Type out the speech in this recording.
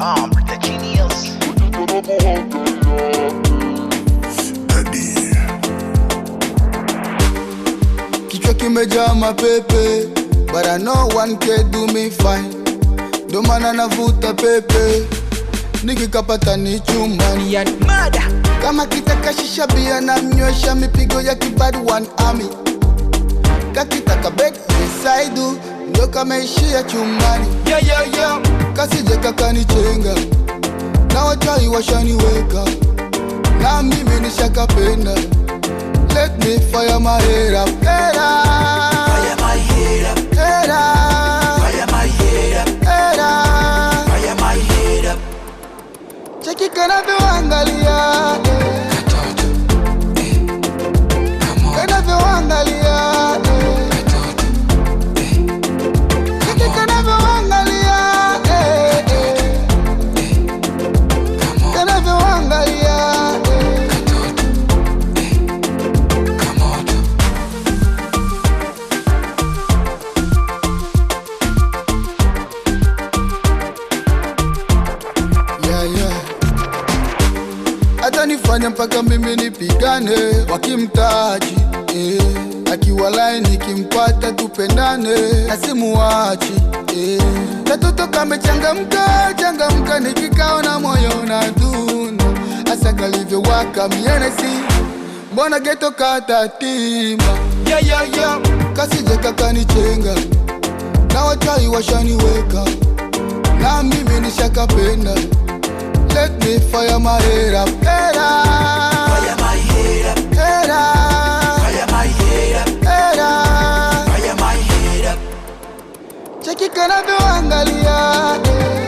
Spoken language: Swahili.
Um, the genius. Kichwa kimejaa mapepe but I know one can do me fine, ndo maana navuta pepe nikikapata ni chumbani Yan murder. kama kitaka shisha bia na mnywesha mipigo ya kibad one army kakitaka bed besaidu ndo kameishia chumbani Yeah, yeah, yeah. kasije kakanichenga na wachai washaniweka na mimi nishakapenda let me fire my head up head up Fire my head up. head up Fire my head up. head up Fire my head up. cheki kanavyoangalia eh. kanavyoangalia eh. cheki kanavyoangalia eh, eh. kanavyoangalia eh. yeah, yeah. hata nifanya mpaka mimi nipigane wakimtaji eh. akiwa laini nikimpata tupendane nasimuwachi eh. katoto kamechangamka changamka nikikaona moyo unadunda hasa kalivyowaka mienesi mbona geto katatimba Yeah, yeah, yeah. kasije kakanichenga na wachai washaniweka na mimi nishakapenda let me fire my head up head up Fire my head up. head up Fire my head up. head up Fire my head up. cheki kanavyoangalia eh.